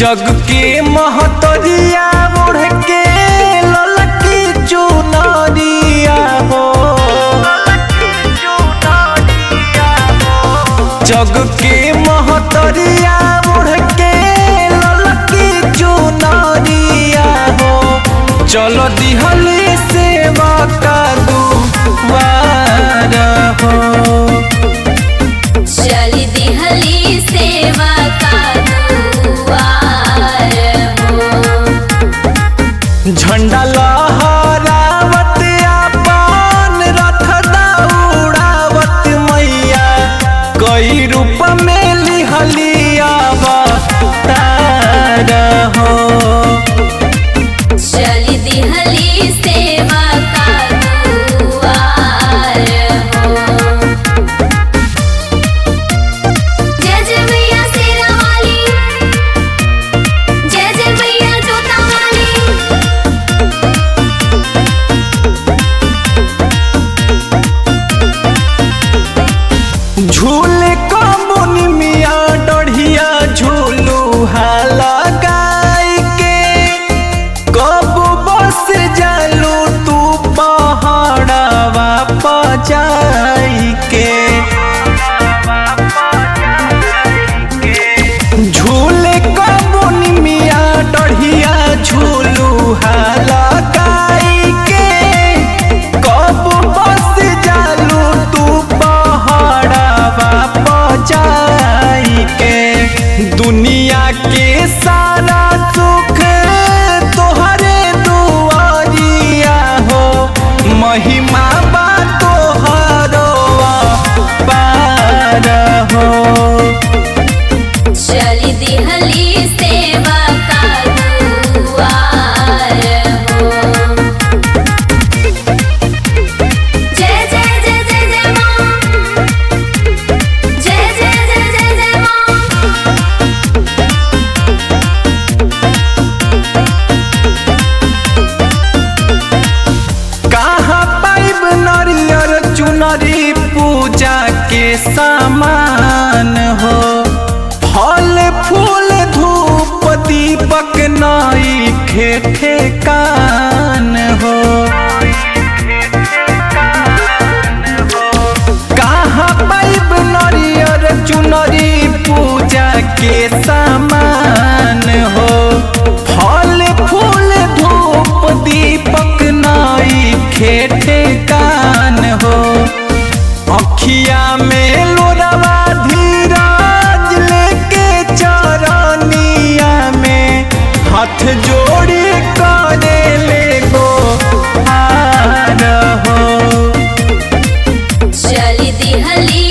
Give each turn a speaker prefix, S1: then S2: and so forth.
S1: जग के महतरिया ओढ़ के ललकी चुनरिया हो जग के महतरिया ओढ़ के ललकी चुनरिया हो चलो दिहली सेवा का दुआर हो
S2: चली दिहली सेवा का दुआर हो
S1: झंडा लहरावत आपन रथ दौड़ावत मैया कई रूप में लिहलिया अवतार हो
S2: चली दिहली सेवा का दुआर हो जय जय मैया शेरा वाली जय जय मैया जोता वाली
S1: झूले कमुन मिया डढ़िया झूलू लगाई के कब बस जालू तू पहाड़वा पजाई के झूले कमुन मिया डढ़िया झूलू लगाई के कब बस जालू तू पहाड़वा पजाई के दुनिया के सारा सुख तोहरे दुआरिया हो महिमा बा तोहरो पार हो
S2: चली दिहली सेवा का दुआर हो जय जय जय जय जय माँ जय जय जय जय जय माँ
S1: कहाँ पाइब नरियर चुनरी पूजा के सामान हो फल फूल धूप दीपक नई खेठे कान हो कहाँ पाइब नरियर चुनरी पूजा के सामान हो फल फूल धूप दीपक नई खेठे कान हो अखिया में लोरवा धीरज लेके चरनिया में हाथ जोड़ी करे ले गो हार हो
S2: चली दिहली